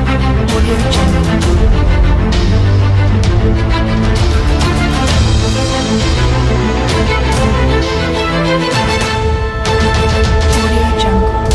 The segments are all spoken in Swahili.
Audio Jungle. Audio Jungle.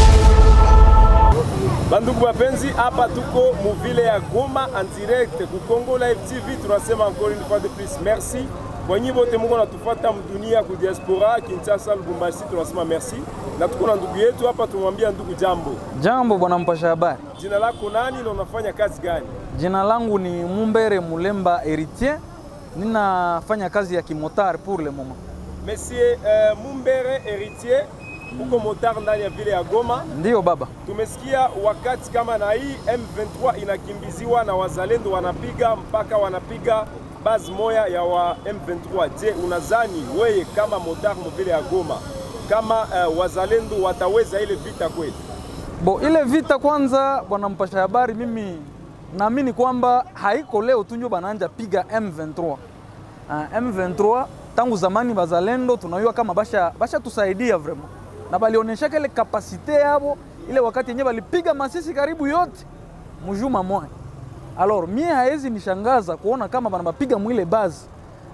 Bandugu wapenzi, hapa tuko muvile ya Goma en direct ku Congo Live TV. Tunasema encore une fois de plus merci kwa nyinyi wote muko natufuata mdunia ku diaspora Kinshasa, Lubumbashi, tunasema merci, na tuko na ndugu yetu hapa, tumwambia ndugu jambo. Jambo bwana mpasha habari, Jina lako nani na unafanya kazi gani? jina langu ni Mumbere Mulemba Heritier, ninafanya kazi ya kimotari pour le moment. Monsieur uh, Mumbere Heritier, uko motar ndani ya vile ya Goma. Ndiyo baba, Tumesikia wakati kama na hii M23 inakimbiziwa na wazalendo wanapiga mpaka wanapiga base moya ya wa M23. Je, unazani weye kama motar mvile ya Goma kama uh, wazalendo wataweza ile vita kweli? bo ile vita kwanza, bwana mpasha habari, mimi naamini kwamba haiko leo tu njo bananja piga M23. Uh, M23 tangu zamani bazalendo tunayua kama basha, basha tusaidia vraiment na balionyesha ile kapasite yabo ile wakati yenyewe balipiga masisi karibu yote mujuma moya. Alors mie haezi nishangaza kuona kama banabapiga mwile bazi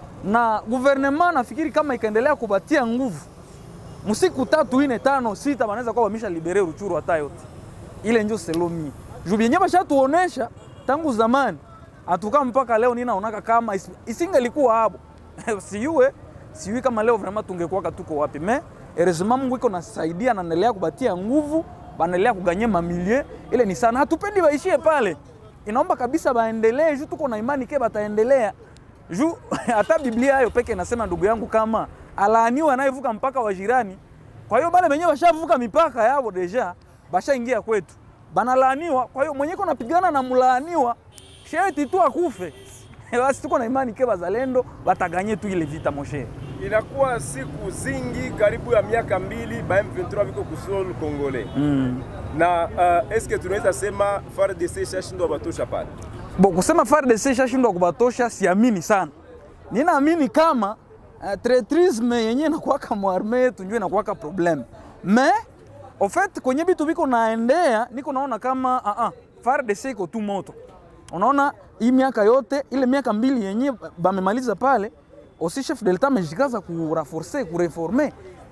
na gouvernement, nafikiri kama ikaendelea kubatia nguvu musiku tatu ine tano sita banaweza kuwa bamisha libere Ruchuru hata yote ile njo selomi juu byenye bashatuonesha tangu zamani atuka mpaka leo ninaonaka kama is- isingelikuwa hapo siyue siyui kama leo vraiment tungekuwaka tuko wapi me heureusement Mungu iko nasaidia na naendelea kubatia nguvu banaendelea kuganye mamilie ile ni sana hatupendi baishie pale inaomba kabisa baendelee juu tuko na imani ke bataendelea juu hata Biblia hayo peke inasema ndugu yangu, kama alaaniwa anayevuka mpaka wa jirani. Kwa hiyo bale wenyewe bashavuka mipaka yao deja, bashaingia kwetu, banalaaniwa. Kwa hiyo mwenye iko napigana na mlaaniwa sheti tu akufe. Basi tuko na imani ke bazalendo bataganye tu ile vita moshe. Inakuwa siku zingi karibu ya miaka mbili ba M23 viko kusol Kongole Mm. na uh, eske tunaweza sema FARDC shashindwa batosha pale? Bo, kusema FARDC shashindwa kubatosha siamini sana. Ninaamini kama uh, traitrisme yenye inakuwaka mwarme yetu njo inakuwaka problem me au fait kwenye vitu viko naendea niko naona kama uh -uh, FARDC iko tu moto. Unaona hii miaka yote ile miaka mbili yenye bamemaliza pale aussi chef de l'etat amejikaza kuraforce kureforme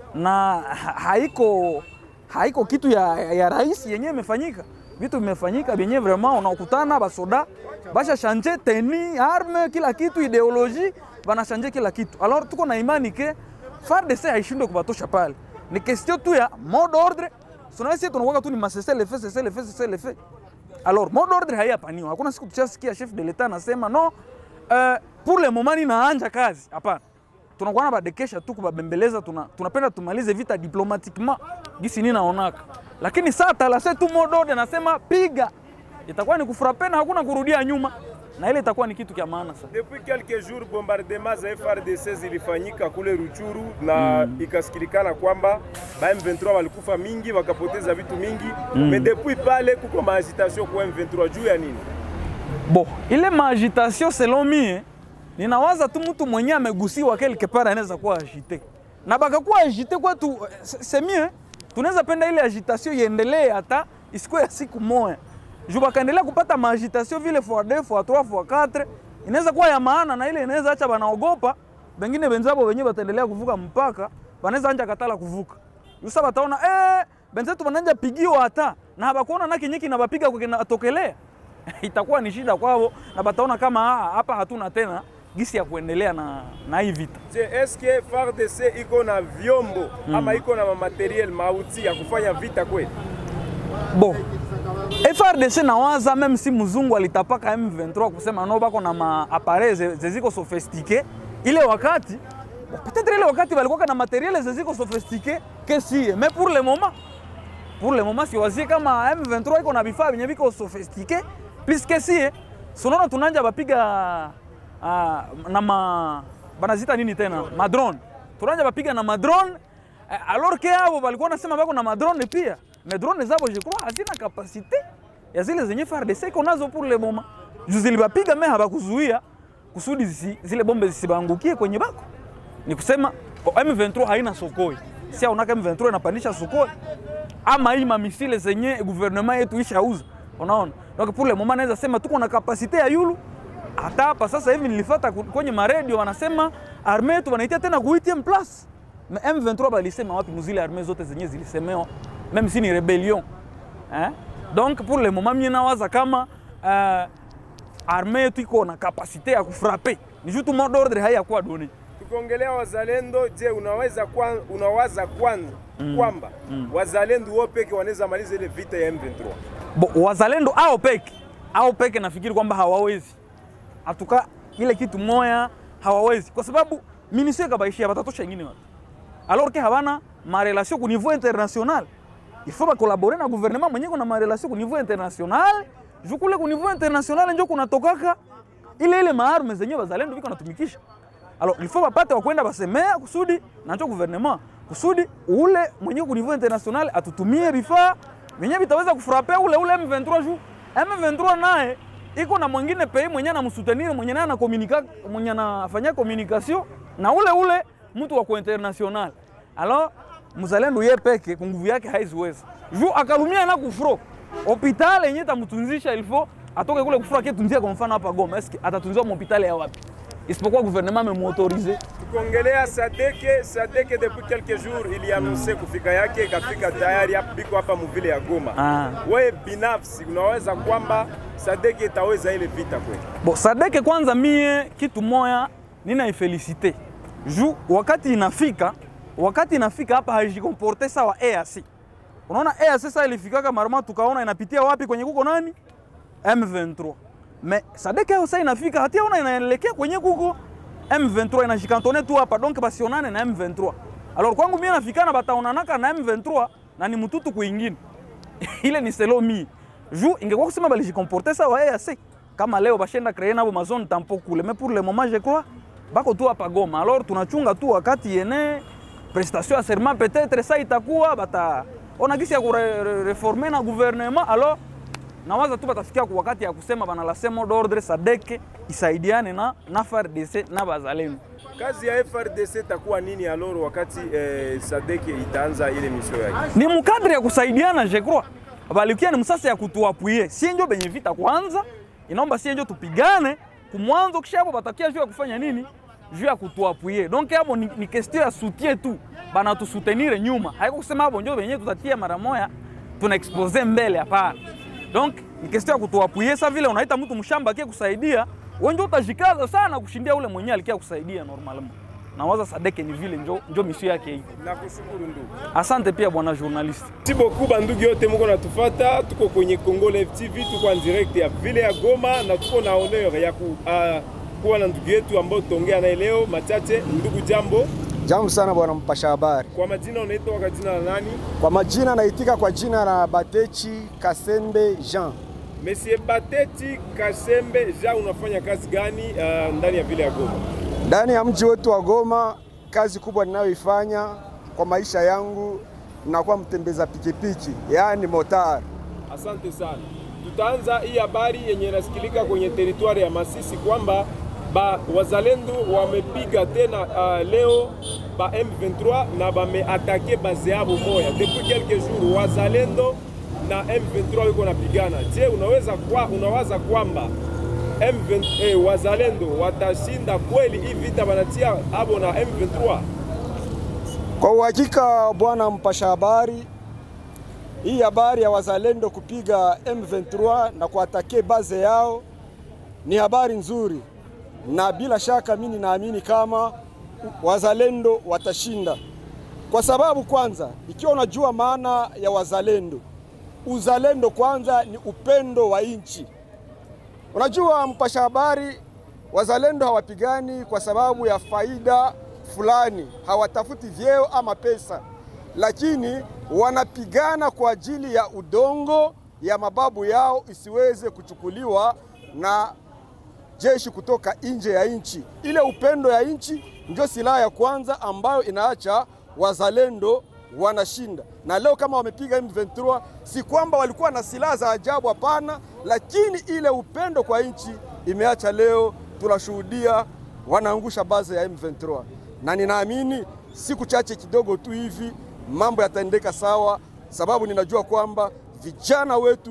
na ha- haiko haiko kitu ya, ya rais yenyewe imefanyika vitu vimefanyika vyenyewe vraiment unaokutana basoda basha shanje teni arme kila kitu ideologie banashanje kila kitu alors tuko na imani ke FARDC haishindwe kubatosha pale ni question tu ya mot d'ordre sunawesi tunakuwa tu ni masese le fait sese le fait sese le fait alors mot d'ordre haiyapaniwa hakuna siku tushasikia chef de l'etat anasema no uh, pour le moment ninaanja kazi hapana tunakuwa na badekesha tu kubabembeleza tuna, tunapenda tumalize vita diplomatiquement gisi ni naonaka lakini saa talase tu modode nasema piga itakuwa ni kufurape na hakuna kurudia nyuma na ile itakuwa ni kitu kya maana sana Depuis quelques jours bombardement za FRDC zilifanyika kule Ruchuru na ikasikilikana kwamba ba M23 walikufa mingi wakapoteza vitu mingi mm. Mais depuis pale kuko maagitation kwa M23 juu ya nini? bo ile maagitation selon mie ninawaza tu mtu mwenye amegusiwa quelque part anaweza kuwa agite na bakakuwa agite kwetu eh, se- c'est mieux tunaweza penda ile agitation iendelee hata isikuwe ya siku moya juu bakaendelea kupata maagitation vile fois 2 fois 3 fois 4 inaweza kuwa ya maana na ile inaweza acha banaogopa bengine benzabo wenyewe bataendelea kuvuka mpaka banaweza anja katala kuvuka yusa bataona eh benzetu bananja pigiwa hata na habakuona na kinyiki na bapiga kwa kinatokelea itakuwa ni shida kwao na bataona kama "Ah, hapa hatuna tena gisi ya kuendelea na, na hii vita. Je, eske FARDC iko na vyombo ama iko na materiel mauti ya kufanya vita kweli? Bo FRDC nawaza meme si mzungu alitapaka M23 kusema no bako na maapare zeziko sofistike ile wakati bo, peut-être ile wakati balikuwa na materiel zeziko sofistike que si mais pour le moment pour le moment siwazie kama M23 iko na vifaa vyenye viko sofistike plus que si sunaona tunanja bapiga uh, na ma banazita nini tena madrone tunanja bapiga na madrone eh, alors que abo balikuwa nasema bako na madrone pia mais drone zabo je crois hazina kapasite ya zile zenye FARDC iko nazo pour le moment juu zilibapiga me habakuzuia kusudi zisi, zile bombe zisibangukie kwenye bako ni kusema oh, M23 haina sokoi si aonaka M23 inapandisha sokoi ama hii mamisile zenye gouvernement yetu ishauza unaona donc pour le moment naweza sema tuko na kapasite ya yulu hata hapa sasa hivi nilifata ku- kwenye maredio wanasema arme yetu wanaitia tena ku 8 place mais M23 balisema wapi muzile arme zote zenye zilisemewa même si ni rebellion eh? donc pour le moment mie nawaza kama uh, arme yetu iko na kapasite ya kufrape ni juu tu mot d'ordre haiyakuwa done Tukiongelea wazalendo, je, unaweza kwan, unawaza kwanza kwamba wazalendo wao peke wanaweza maliza ile vita ya M23? Bo, wazalendo ao peke ao peke nafikiri kwamba hawawezi atuka ile kitu moya hawawezi kwa sababu minisio kabaishia batatosha ingine watu alors que havana marelation ku niveau international il faut bakolabore na gouvernement mwenye kuna marelation ku niveau international juu kule ku niveau international njo kunatokaka ile ile maarme zenye bazalendo biko natumikisha alors il faut bapate wakwenda basemea kusudi nacho gouvernement kusudi ule mwenye ku niveau international atutumie vifaa vyenye vitaweza kufrape ule ule M23 juu M23 naye iko na mwingine pei mwenye anamsutenir mwenye naye anakomunika mwenye anafanya communication na ule ule mtu wa ku international alors mzalendo ye peke kwa nguvu yake haiziweza juu akalumia na kufro hospitali yenye tamtunzisha ilfo atoke kule kufro aketunzia kwa mfano hapa Goma eske atatunziwa mhospitali ya wapi isipokuwa gouvernement amemuautorize Tukiongelea Sadeke, Sadeke depuis quelques jours ilianonse kufika yake ikafika tayari hapa biko hapa muvile ya Goma. Ah. Wewe binafsi unaweza kwamba Sadeke itaweza ile vita kweli? Bo, Sadeke kwanza mie kitu moya ninaifelisite juu wakati inafika wakati inafika hapa haijikomporte sawa EAC. Unaona EAC sasa ilifikaka marama tukaona inapitia wapi kwenye kuko nani M23. Me Sadeke yao sasa inafika hatia ona inaelekea kwenye kuko M23 inashikantone tu hapa donc basionane na M23. Alors kwangu mie nafikana bataonanaka na M23 na ni mtutu kuingine ile ni selo mi ju ingekuwa kusema balijikomporte sawa EAC kama leo bashenda kreye nabo mazone tampo kule mais pour le moment je crois bako tu hapa Goma alors tunachunga tu wakati yene prestation ya serment peut-être ça itakuwa bata ona gisi ya kureforme na gouvernement alors nawaza tu batafikia kwa wakati ya kusema bana la semo d'ordre sadeke isaidiane na na FARDC na bazalendo Kazi ya FRDC itakuwa nini aloro wakati eh, Sadeke itaanza ile misio yake? ni mkadri ya kusaidiana je crois balikia ni msasa ya kutuapuye sie njo benye vita kwanza inaomba sie njo tupigane kumwanzo kisha hapo batakia juu ya kufanya nini juu ya kutuapuye donc hapo ni, ni question ya soutien tu bana tusutenire nyuma haiko kusema hapo njo benye tutatia mara moya tuna expose mbele hapana donc ni question ya kutuapuye sa vile unaita mtu mshamba akie kusaidia wewe njo utajikaza sana kushindia ule mwenye alikia kusaidia normalement nawaza sadeke ni vile njo, njo misio yake hii Nakushukuru ndugu. asante pia bwana journaliste Merci beaucoup bandugu yote muko natufata, tuko kwenye Congo Live TV, tuko en direct ya vile ya Goma na tuko na honor ya ku, uh, kuwa na ndugu yetu ambao tutaongea naye leo machache. Ndugu, jambo. Jambo sana bwana mpasha habari. Kwa majina unaitwa kwa jina la nani? Kwa majina naitika kwa jina la Batechi Kasembe Jean. Monsieur Bateti Kasembe Jean, unafanya kazi gani uh, ndani ya vile ya Goma? Ndani ya mji wetu wa Goma, kazi kubwa ninayoifanya kwa maisha yangu nakuwa mtembeza pikipiki, yaani motar. Asante sana. Tutaanza hii habari yenye inasikilika kwenye teritwari ya Masisi kwamba ba wazalendo wamepiga tena uh, leo ba M23 na bameatake base yabo moya depuis quelques jours, wazalendo na M23 wiko napigana. Je, unaweza kwa, unawaza kwamba M20, eh, wazalendo watashinda kweli hii vita banatia abo na M23? Kwa uhakika bwana mpasha habari, hii habari ya wazalendo kupiga M23 na kuatake baze yao ni habari nzuri, na bila shaka mimi naamini kama wazalendo watashinda, kwa sababu kwanza, ikiwa unajua maana ya wazalendo, uzalendo kwanza ni upendo wa nchi. Unajua mpasha habari, wazalendo hawapigani kwa sababu ya faida fulani, hawatafuti vyeo ama pesa, lakini wanapigana kwa ajili ya udongo ya mababu yao isiweze kuchukuliwa na jeshi kutoka nje ya nchi. Ile upendo ya nchi ndio silaha ya kwanza ambayo inaacha wazalendo wanashinda. Na leo kama wamepiga M23, si kwamba walikuwa na silaha za ajabu, hapana, lakini ile upendo kwa nchi imeacha leo tunashuhudia wanaangusha baze ya M23, na ninaamini siku chache kidogo tu hivi mambo yataendeka sawa, sababu ninajua kwamba vijana wetu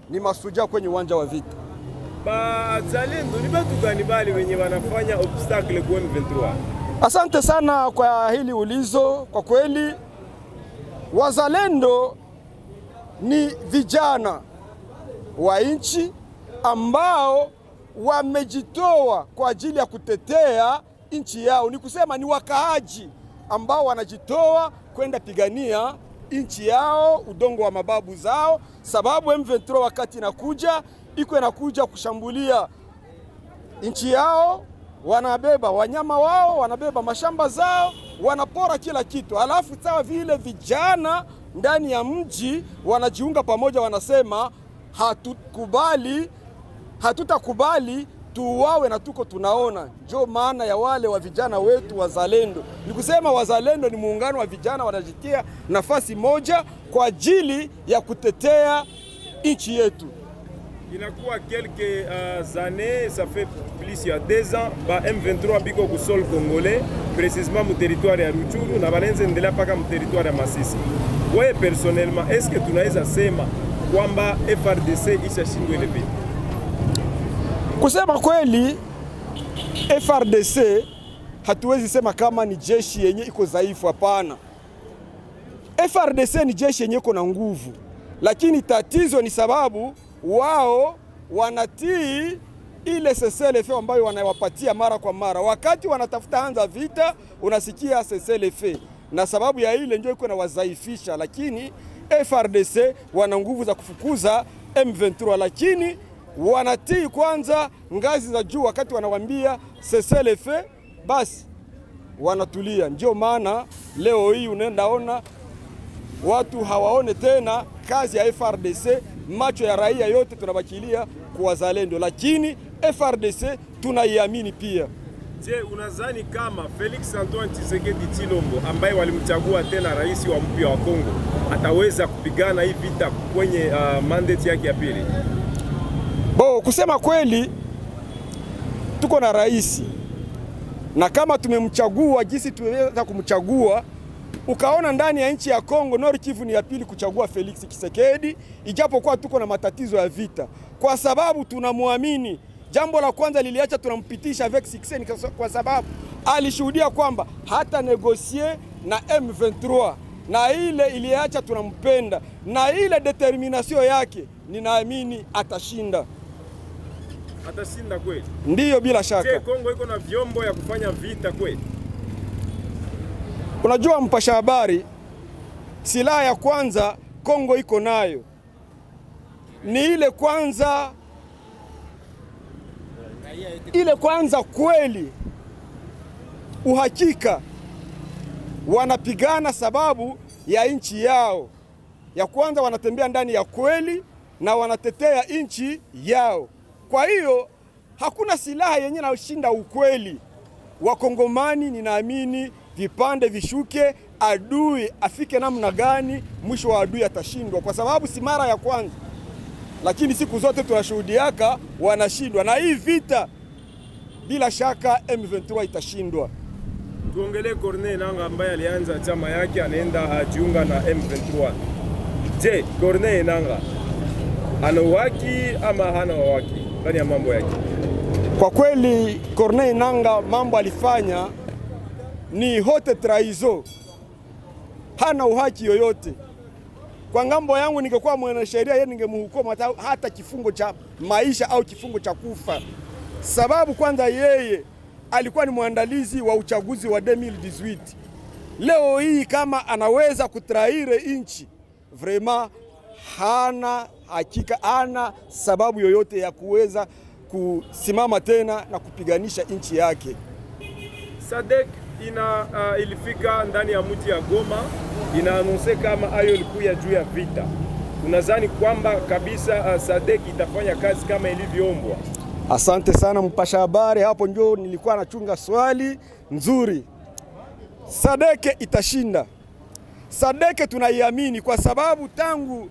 ni masuja kwenye uwanja wa vita. Bazalendo ni batu gani bali wenye wanafanya obstacle kwa M23? Asante sana kwa hili ulizo. Kwa kweli, wazalendo ni vijana wa nchi ambao wamejitoa kwa ajili ya kutetea nchi yao. Ni kusema ni wakaaji ambao wanajitoa kwenda pigania nchi yao, udongo wa mababu zao, sababu M23 wakati inakuja iko inakuja kushambulia nchi yao, wanabeba wanyama wao, wanabeba mashamba zao, wanapora kila kitu. Alafu sawa vile vijana ndani ya mji wanajiunga pamoja, wanasema hatukubali, hatutakubali tuuawe na tuko tunaona. Ndio maana ya wale wa vijana wetu wazalendo, ni kusema wazalendo ni muungano wa vijana wanajitia nafasi moja kwa ajili ya kutetea nchi yetu. inakuwa quelques uh, années ça fait plus ya 2 ans ba M23 biko ku sol congolais précisément mu territoire ya Ruchuru na banenze endelea mpaka mu territoire ya Masisi. Wewe personnellement est-ce que tunaweza sema kwamba FRDC ishashindwa ile vita? Kusema kweli, FRDC hatuwezi sema kama ni jeshi yenye iko dhaifu, hapana. FRDC ni jeshi yenye iko na nguvu, lakini tatizo ni sababu wao wanatii ile CCLF ambayo wanawapatia mara kwa mara. Wakati wanatafuta anza vita, unasikia CCLF, na sababu ya ile ndio iko na wadhaifisha, lakini FRDC wana nguvu za kufukuza M23, lakini wanatii kwanza ngazi za juu. Wakati wanawambia CCLF, basi wanatulia. Ndio maana leo hii unaendaona watu hawaone tena kazi ya FRDC, macho ya raia yote tunabakilia kwa wazalendo, lakini FRDC tunaiamini pia. Je, unadhani kama Felix Antoine Tshisekedi Tshilombo ambaye walimchagua tena rais wa mpya wa Kongo ataweza kupigana hii vita kwenye uh, mandate yake ya pili? Bo, kusema kweli tuko na rais na kama tumemchagua jinsi tuweza kumchagua, ukaona ndani ya nchi ya Kongo Nord Kivu ni ya pili kuchagua Felix Tshisekedi, ijapokuwa tuko na matatizo ya vita, kwa sababu tunamwamini. Jambo la kwanza liliacha tunampitisha avec succès kwa sababu alishuhudia kwamba hata negosie na M23 na ile iliacha tunampenda, na ile determination yake ninaamini atashinda. Atashinda kweli? Ndiyo, bila Je, shaka. Kongo iko na vyombo ya kufanya vita kweli? Unajua mpasha habari, silaha ya kwanza Kongo iko nayo ni ile kwanza, ile kwanza kweli, uhakika wanapigana sababu ya nchi yao. Ya kwanza wanatembea ndani ya kweli na wanatetea nchi yao. Kwa hiyo hakuna silaha yenye nashinda ukweli. Wakongomani ninaamini vipande vishuke, adui afike namna gani, mwisho wa adui atashindwa, kwa sababu si mara ya kwanza, lakini siku zote tunashuhudiaka wanashindwa, na hii vita bila shaka M23 itashindwa. Tuongelee Corneille Nangaa ambaye alianza chama yake anaenda ajiunga na M23. Je, Corneille Nangaa ana uhaki ama hana uhaki ndani ya mambo yake? Kwa kweli Corneille Nangaa mambo alifanya ni hote traizo, hana uhaki yoyote. Kwa ngambo yangu, ningekuwa mwanasheria yeye, ningemhukumu hata, hata kifungo cha maisha au kifungo cha kufa, sababu kwanza yeye alikuwa ni mwandalizi wa uchaguzi wa 2018. Leo hii kama anaweza kutraire inchi, vraiment hana hakika, hana sababu yoyote ya kuweza kusimama tena na kupiganisha nchi yake. Sadek ina uh, ilifika ndani ya mji ya Goma, inaanonse kama ayo ilikuya juu ya vita. Unadhani kwamba kabisa uh, Sadek itafanya kazi kama ilivyoombwa? Asante sana mpasha habari, hapo ndio nilikuwa nachunga swali nzuri. Sadeke itashinda. Sadeke tunaiamini kwa sababu tangu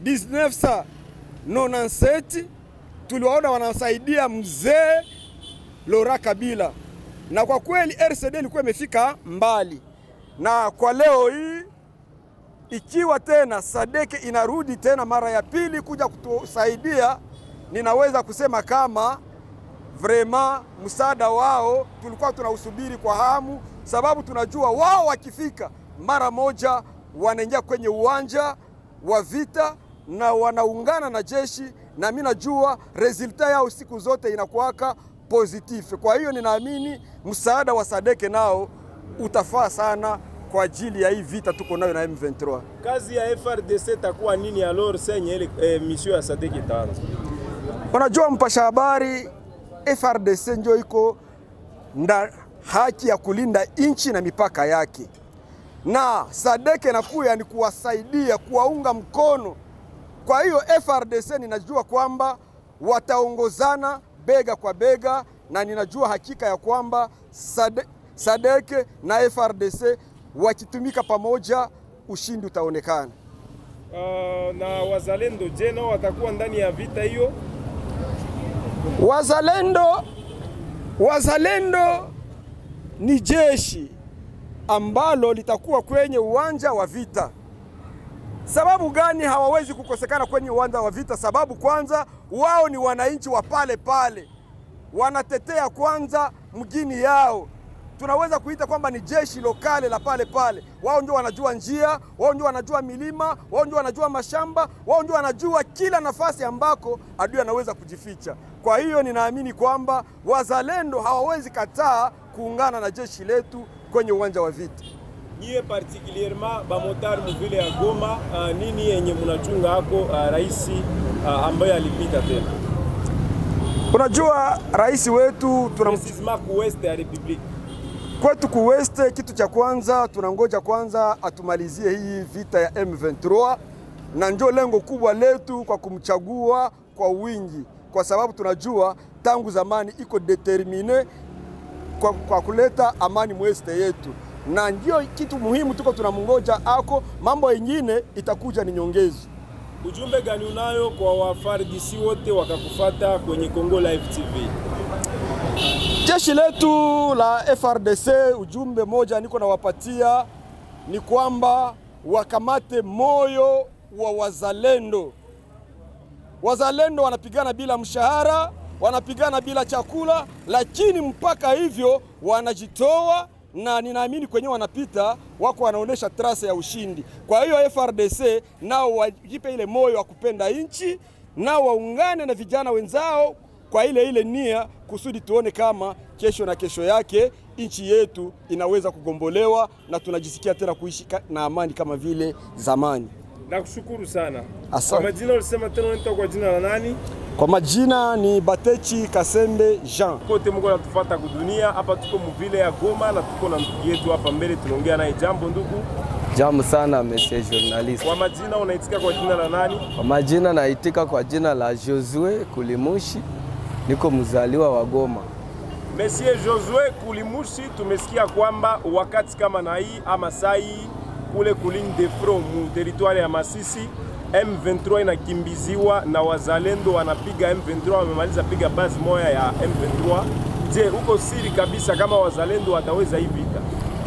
1997 tuliwaona wanasaidia mzee Laurent Kabila, na kwa kweli RCD ilikuwa imefika mbali, na kwa leo hii ikiwa tena Sadeke inarudi tena mara ya pili kuja kutusaidia, ninaweza kusema kama vrema msaada wao tulikuwa tunausubiri kwa hamu, sababu tunajua wao wakifika mara moja wanaingia kwenye uwanja wa vita na wanaungana na jeshi, na mimi najua resulta yao siku zote inakuwaka positif. Kwa hiyo ninaamini msaada wa Sadeke nao utafaa sana kwa ajili ya hii vita tuko nayo na M23. Kazi ya FRDC takuwa nini alors senye ile eh, mission ya Sadek itaanza? Unajua mpasha habari, FRDC ndio iko na haki ya kulinda nchi na mipaka yake, na Sadeke nakuya ni kuwasaidia kuwaunga mkono. Kwa hiyo FRDC ninajua kwamba wataongozana bega kwa bega, na ninajua hakika ya kwamba Sade, Sadeke na FRDC wakitumika pamoja, ushindi utaonekana. Uh, na wazalendo je, nao watakuwa ndani ya vita hiyo? Wazalendo, wazalendo ni jeshi ambalo litakuwa kwenye uwanja wa vita. Sababu gani hawawezi kukosekana kwenye uwanja wa vita? Sababu kwanza, wao ni wananchi wa pale pale, wanatetea kwanza mgini yao. Tunaweza kuita kwamba ni jeshi lokale la pale pale. Wao ndio wanajua njia, wao ndio wanajua milima, wao ndio wanajua mashamba, wao ndio wanajua kila nafasi ambako adui anaweza kujificha. Kwa hiyo ninaamini kwamba wazalendo hawawezi kataa kuungana na jeshi letu kwenye uwanja wa vita. Nyie particulierement bamotari muvile ya Goma, uh, nini yenye munachunga hako uh, rais uh, ambaye alipita tena Unajua rais wetu tuna precisement ku west ya republique kwetu kuweste, kitu cha kwanza tunangoja kwanza atumalizie hii vita ya M23, na ndio lengo kubwa letu kwa kumchagua kwa wingi, kwa sababu tunajua tangu zamani iko determine kwa, kwa kuleta amani mweste yetu, na ndio kitu muhimu tuko tunamngoja ako. Mambo yengine itakuja ni nyongezi. Ujumbe gani unayo kwa wafardisi wote wakakufata kwenye Kongo Live TV? Jeshi letu la FRDC, ujumbe moja niko nawapatia ni kwamba wakamate moyo wa wazalendo. Wazalendo wanapigana bila mshahara, wanapigana bila chakula, lakini mpaka hivyo wanajitoa na ninaamini kwenyewe wanapita wako wanaonyesha trase ya ushindi. Kwa hiyo FRDC nao wajipe ile moyo wa kupenda nchi, nao waungane na vijana wenzao kwa ile ile nia kusudi tuone kama kesho na kesho yake nchi yetu inaweza kugombolewa na tunajisikia tena kuishi ka- na amani kama vile zamani. Nakushukuru sana. Asante. Kwa majina ulisema tena unaitwa kwa jina la nani? Kwa majina ni Batechi Kasembe Jean. Kote mko natufuata kudunia hapa, tuko muvile ya Goma na tuko na ndugu yetu hapa mbele, tunaongea naye. Jambo ndugu, Jambo sana monsieur journalist. kwa majina unaitika kwa jina la nani? Kwa majina naitika kwa jina la Josue Kulimushi, niko mzaliwa wa Goma. Monsieur Josue Kulimushi, tumesikia kwamba wakati kama na hii ama saa hii kule kuligne de front mu territoire ya Masisi M23 inakimbiziwa na wazalendo wanapiga M23, wamemaliza piga base moya ya M23. Je, uko siri kabisa kama wazalendo wataweza hii vita?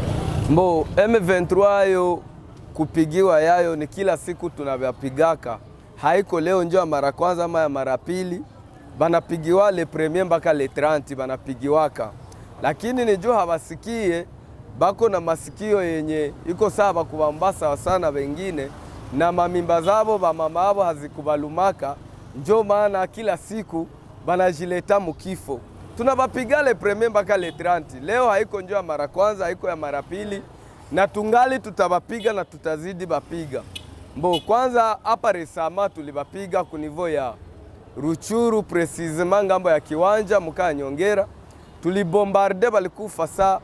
Mbo M23 yo kupigiwa yayo ni kila siku tunavyapigaka, haiko leo njo ya mara kwanza ama ya mara pili, banapigiwa le premier mpaka le 30 banapigiwaka, lakini nijo hawasikie bako na masikio yenye iko sawa bakubamba sawa sana wengine na mamimba zabo bamama abo hazikubalumaka, njo maana kila siku banajileta mukifo. Tunabapiga le premier mpaka le 30. Leo haiko njo ya mara kwanza, haiko ya mara pili, na tungali tutabapiga na tutazidi bapiga. Mbo kwanza hapa resama tulibapiga kunivo ya Ruchuru precisement ngambo ya kiwanja mukaa Nyongera, tulibombarde balikufa saa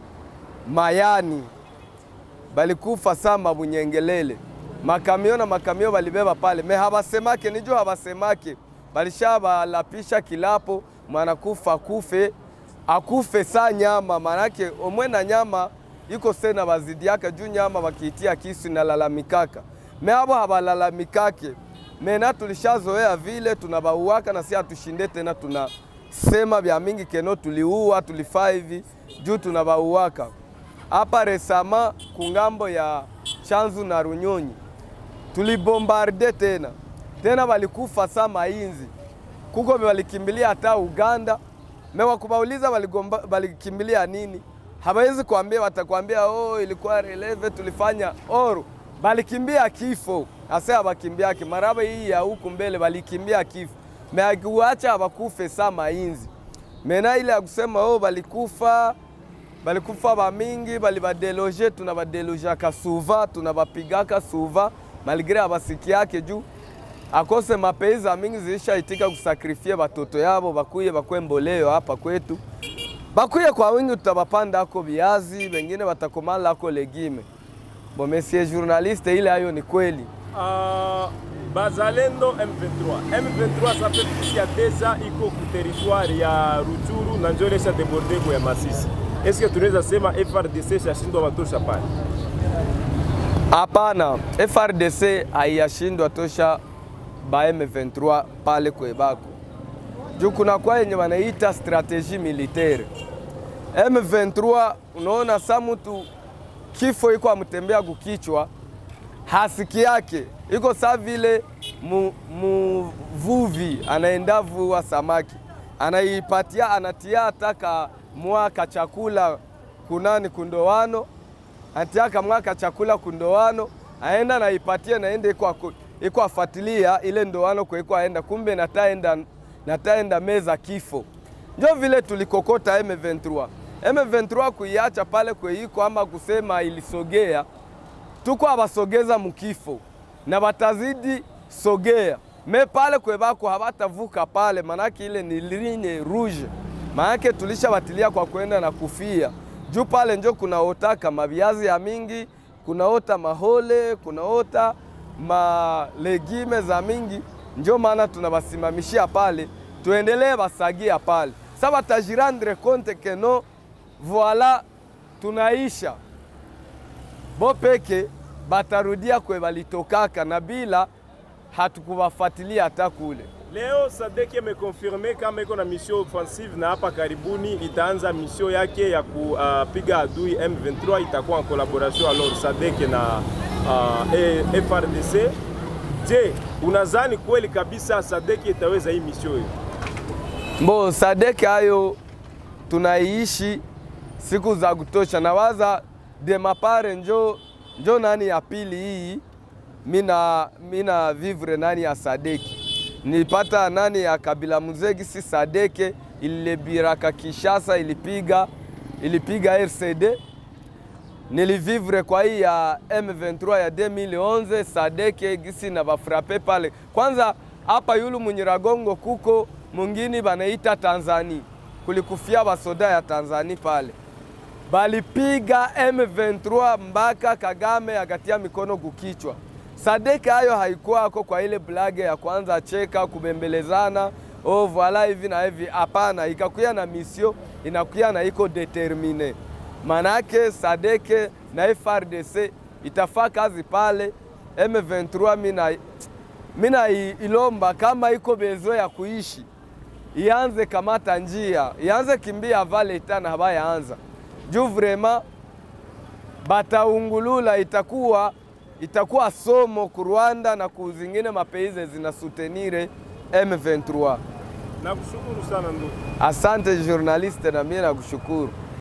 Mayani, balikufa saa Mabunyengelele, makamio na makamio balibeba pale me habasemake, nijo habasemake, balishabalapisha kilapo mwanakufa akufe akufe saa nyama, manake omwe na nyama iko sena bazidi yake juu nyama bakiitia kisu inalalamikaka, me abo habalalamikake mena tulishazoea vile tunabauaka na si hatushinde tena, tunasema vya mingi keno tuliua tulifaa hivi juu tunabauaka hapa resama kungambo ya Chanzu na Runyonyi tulibombarde tena tena, walikufa sa mainzi kuko walikimbilia hata Uganda. Mewakubauliza waligomba- walikimbilia nini, hawezi kuambia, watakwambia oh, ilikuwa releve tulifanya oru, balikimbia kifo ase abakimbiaki maraba hii ya huku mbele balikimbia kifo meakiwacha abakufe sa mainzi mena ile ya kusema oh, balikufa balikufa bamingi balibadeloge tunabadelojaka suva tunabapigaka suva malgre abasikiake juu akose mapeiza mingi zilishaitika kusakrifie batoto yabo bakuye bakwe mboleo hapa kwetu bakuye kwa wingi tutabapanda ako viazi bengine batakomala ako legime bo monsieur journaliste ile hayo ni kweli Uh, Bazalendo M23. M23 ça fait plus ya déjà iko ku territoire ya Ruchuru na njo ilesha deborde kwa ya Masisi. Est-ce que tunaweza sema FRDC shashindwa watosha pale? Hapana, FRDC haiyashindwa tosha ba M23 pale kwebako juu kuna kwa yenye wanaita strategie militaire. M23 unaona sa mtu kifo iko amtembea kukichwa hasiki yake iko saa vile mu- muvuvi anaenda vua samaki anaipatia anatia hata mwaka chakula kunani kundowano anatia mwaka chakula kundowano aenda naipatia naenda iko ako- iko afatilia ile ndoano kwa iko aenda kumbe nataenda nataenda meza kifo njo vile tulikokota M23 M23 kuiacha pale kweiko ama kusema ilisogea tuko abasogeza mukifo na batazidi sogea me pale kwebako habatavuka pale, manake ile ni ligne rouge, manake tulishabatilia kwa kwenda na kufia juu pale njo kunaotaka maviazi ya mingi, kunaota mahole, kunaota malegime za mingi, njo maana tunabasimamishia pale, tuendelee basagia pale. Sa batajirandre compte que no voila, tunaisha bo peke batarudia kwe balitokaka na bila hatukuwafuatilia hata kule. Leo Sadek imekonfirme kama iko na mission offensive na hapa karibuni itaanza mission yake ya kupiga adui M23, itakuwa en collaboration alors Sadek na uh, e- FRDC. Je, unazani kweli kabisa Sadek itaweza hii mission hiyo? Mbo Sadek hayo tunaiishi siku za kutosha, nawaza demapare njo, njo nani ya pili hii mina, mina vivre nani ya Sadeki nilipata nani ya Kabila Muzegi si Sadeke ililebiraka Kishasa ilipiga ilipiga RCD nilivivre kwa hii ya M23 ya 2011 Sadeke gisi na bafrape pale kwanza hapa yulu Munyiragongo kuko mungini banaita Tanzania kulikufia basoda ya Tanzania pale balipiga M23 mpaka Kagame akatia mikono kukichwa. Sadeke hayo haikuwako kwa ile blage ya kwanza cheka kubembelezana oh voila hivi na hivi, hapana, ikakuya na misio inakuya na iko determine. Manake Sadeke na FRDC itafaa kazi pale M23 mina, mina i- ilomba kama iko bezo ya kuishi ianze kamata njia ianze kimbia vale tana habayaanza juu vrema bataungulula itakuwa itakuwa somo ku Rwanda na ku zingine mapeize zinasutenire M23. Nakushukuru sana ndugu. Asante journaliste, na mimi nakushukuru.